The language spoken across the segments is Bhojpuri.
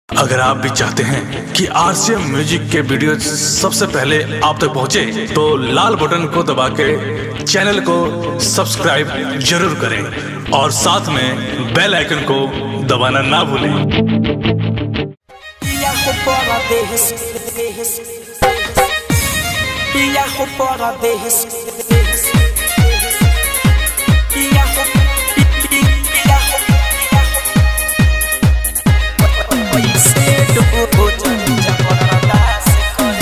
अगर आप भी चाहते हैं कि आरसीएम म्यूजिक के वीडियो सबसे पहले आप तक पहुंचे, तो लाल बटन को दबा के चैनल को सब्सक्राइब जरूर करें और साथ में बेल आइकन को दबाना ना भूलें Viajo para dejes, dejes, Viajo para dejes, dejes, Viajo, vi- vi- viajo, viajo. Cedo, ya baratas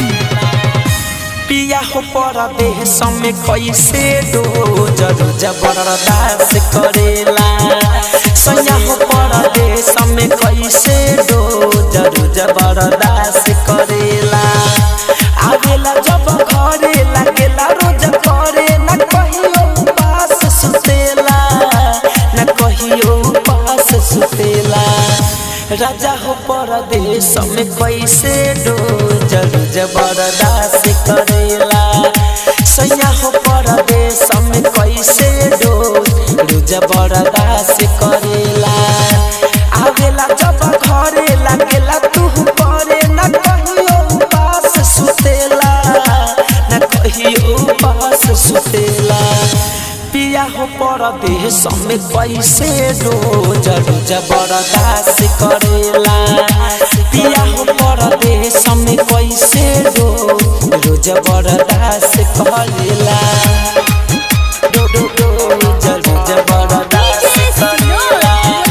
Viajo para dejes, me कैसे दो जरूर जबरदस्त करेला सयाहो परदेश में कैसे दो जरूर जबरदस्त करेला आवेला जब घरे लागेला रोज करे न कहियो पास सुतेला न कहियो पास सुतेला राजा हो परदेश में कैसे दो जरूर जबरदस्त करेला सैया हो परदेश में कैसे दो रोज बरदास करेला आवेला जब घरे लागेला तू करे न कहियो पास सुतेला न कहियो पास सुतेला पिया हो परदेश में कैसे रोज रोज बरदास करेला पिया हो परदेश में कैसे रोज रोज बरदास करेला रो रो रोज रोज बरदास करेला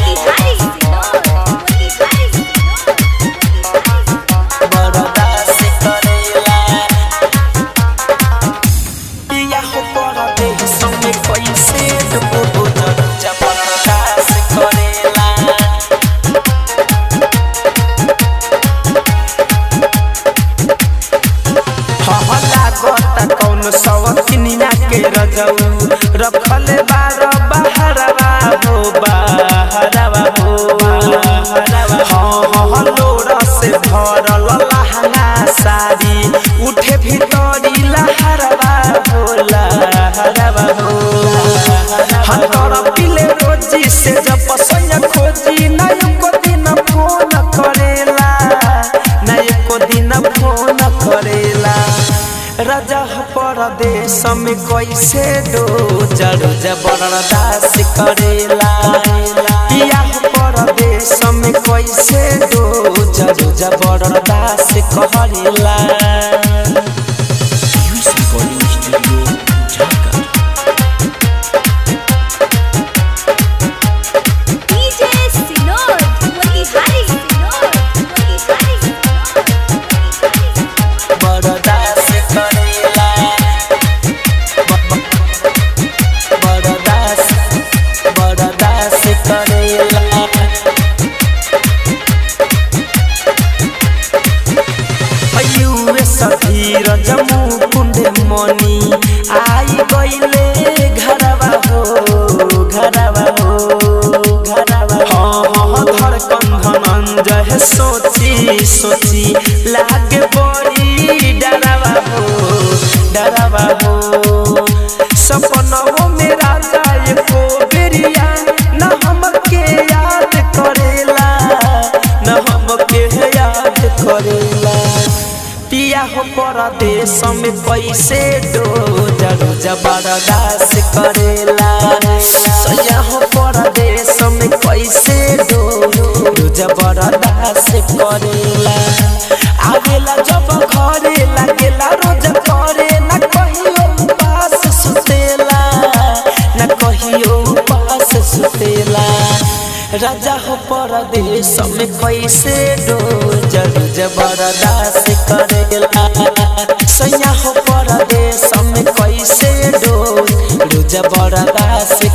बरदास करेला पिया हो परदेश में कैसे रोज रोज बरदास करेला हहला गोता कौन सवतिनिया के रजऊ रखल बार बहरवा हो बहरवा हो हाँ हाँ लोरा से भरल लहंगा साड़ी उठे भीतरी लहरवा हो लहरवा हो हाँ तोरा पिले रोजी से जब पसंद खोजी ना एको दिन फोन करेला ना एको दिन फोन करेला राजा हो परदेश में कैसे दो जरू जबरदस्त करेला पिया हो परदेश में कैसे दो जरू जबरदस्त करेला बरदास करेला बरदास बरदास करेला अयुए सधीर जमू कुंड मनी आई गईले घरवा हो घरवा हो घरवा हाँ हाँ धड़कन धनंजय सोची सोची लागे बड़ी डरवा हो डरवा हो सपनों में राजा एको बेरिया न हमके याद करेला न हमके याद करेला पिया हो परदेश में कैसे दो जरू जबरदास करेला सैया हो परदेश में कैसे दो दो जबरदास करेला आवेला जब घरे लागेला रोज करे न कहियो पास सुतेला न कहियो पास सुतेला राजा हो परदेश में कैसे दो जरू जबरदास करेला सैया हो परदेश में कैसे दो दो जबरदास